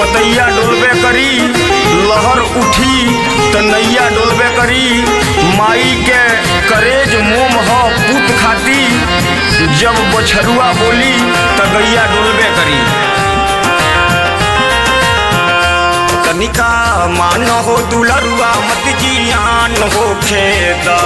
पतैया डोलबे करी लहर उठी त नैया डोलबे करी माई के करेज मोम ह पूत खाती जब बछरुआ बोली त गैया डोलबे करी तनिका मान हो दुलरुआ मत जियान हो खेदा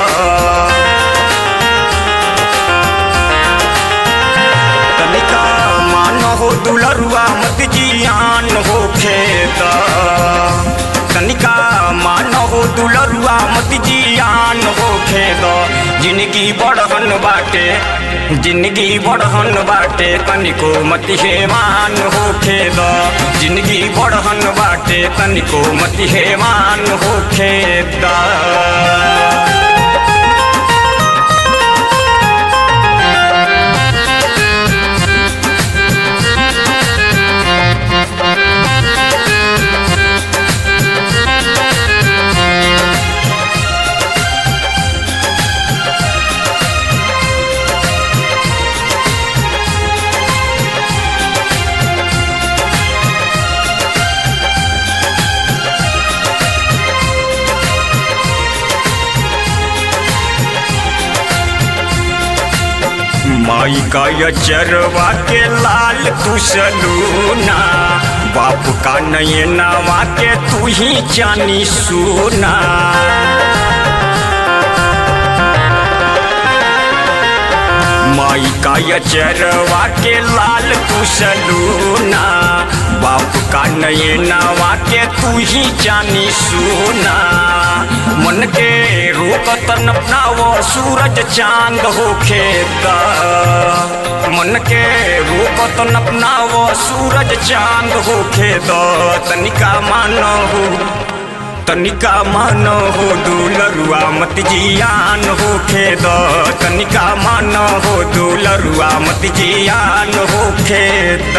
तनिका मान हो दुलरुआ मत जियान हो खेदा तनिका मान हो दुलरुआ मत जियान हो खेदा जिंदगी बड़हन बाटे जिंदगी बड़हन बाटे तनिको मत हेमान हो खेदा जिंदगी बड़हन बाटे तनिको मत हेमान हो खेदा माई का यचरवा के लाल तू सलूना बाप का नयनावा के तू ही जानी सुना माई का यचरवा के लाल तू सलूना बाप का नयनावा के तू ही जानी सुना मन के रोकत अपनावो सूरज चांद हो खेता मन के रोकत अपनावो सूरज चांद हो खेता तनिका मानो हो तनिका मानो हो दुलरुआ मत जियान हो खेद तनिका मानो हो दुलरुआ मत जियान हो खेद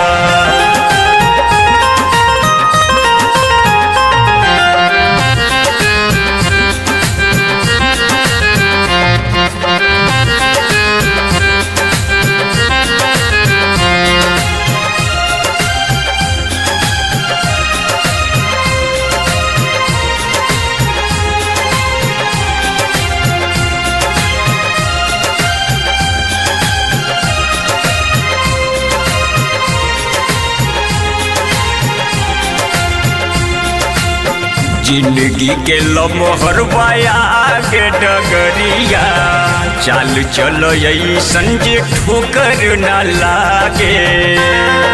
जिंदगी के लमहर बाया के डगरिया चाल चलो यही संजे ठोकर न लागे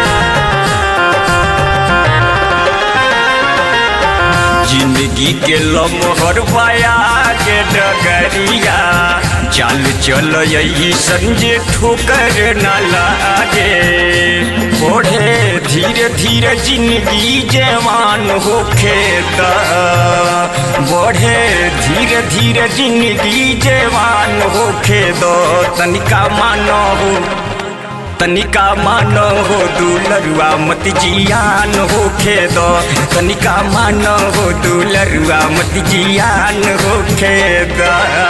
जिंदगी के लमहर बाया के डगरिया चाल चलो यही संजे ठोकर न लागे बढ़े धीरे धीरे जिंदगी जवान हो खेता बढ़े धीरे धीरे जिंदगी जवान हो खेदो तनिका मानो हो तनिका मानो हो दुलरुआ मत जियान हो खेदो तनिका मानो हो दुलरुआ मत जियान हो खेदा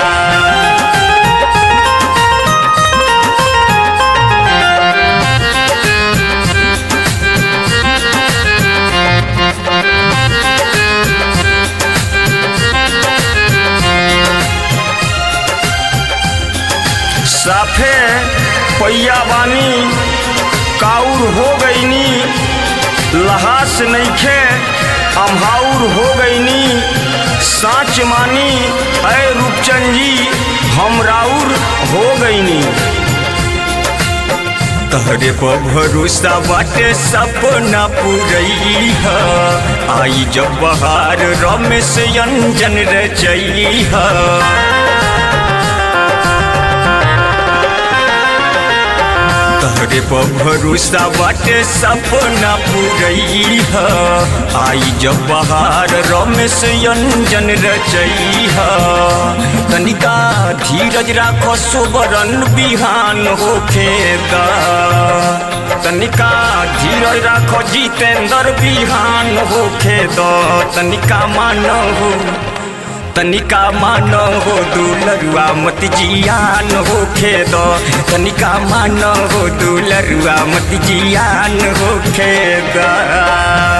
साफे पैया बानी काउर हो गईनी लहास नईखे अम्हाउर हो गईनी साँच मानी अय रूपचंद जी हम राउर हो गईनी तहरे पर भरोसा बाटे सपना पुरई है आई जब बहार रमेश अंजन रचई है तहरे पर भरोसा बाटे सपना पुरई है आई जब बहार रमेश अंजन रचई है तनिका धीरज राखो सुबरन बिहान हो खेदा तनिका धीरज राखो जितेंद्र बिहान हो खेदा तनिका मानो हो तनिका मानो हो दुलरुआ मत जियान हो खेद तनिका मानो हो दुलरुआ मत जियान हो खेद